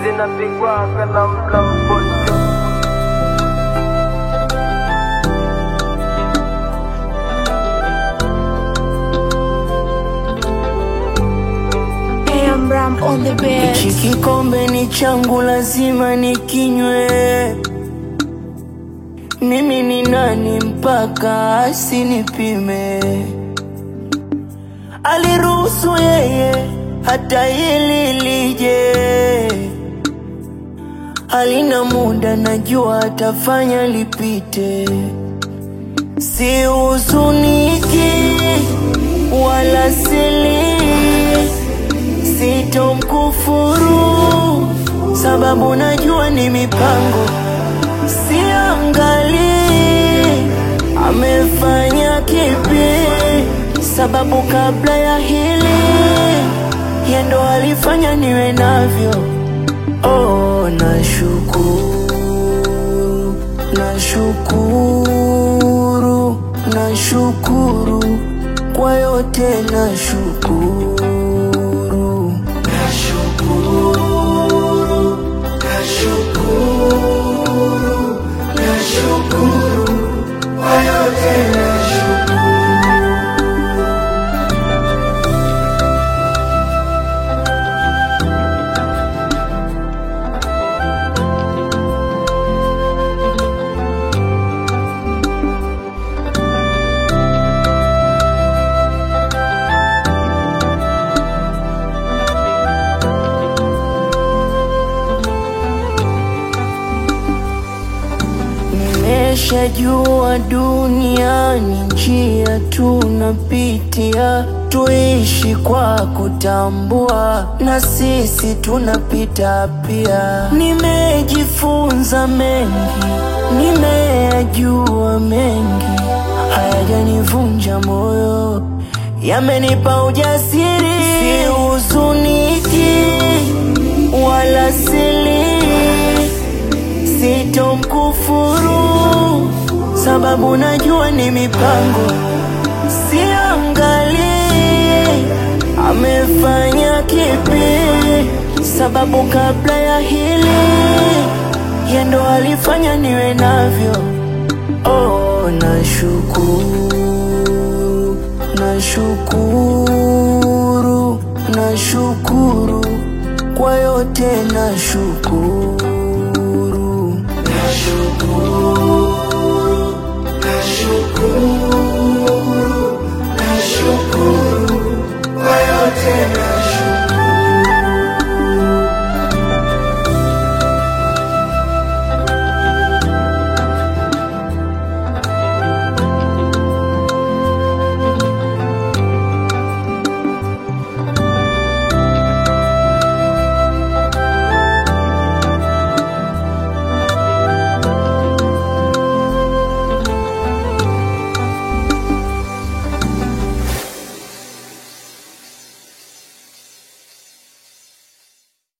zinapigwa na mlamponto AM Ram on the bed. Hichi kikombe ni changu, lazima nikinywe. Mimi ni nani mpaka asinipime? Aliruhusu yeye hata hili lije, halina muda, najua atafanya lipite. Si huzuniki wala sili sitomkufuru sababu najua ni mipango, siangali amefanya kipi, sababu kabla ya hili yendo alifanya niwe navyo. Oh, nashukuru, nashukuru, nashukuru kwa yote, nashukuru, nashukuru, nashukuru, nashukuru kwa yote, nashukuru. Nimeshajua duniani njia tunapitia, tuishi kwa kutambua, na sisi tunapita pia. Nimejifunza mengi, nimeyajua mengi, hayajanivunja moyo, yamenipa ujasiri. Sihuzuniki wala sili sitomkufuru sababu najua ni mipango, siangali amefanya kipi, sababu kabla ya hili yendo alifanya niwe navyo. Oh, nashukuru, nashukuru, nashukuru kwa yote, nashukuru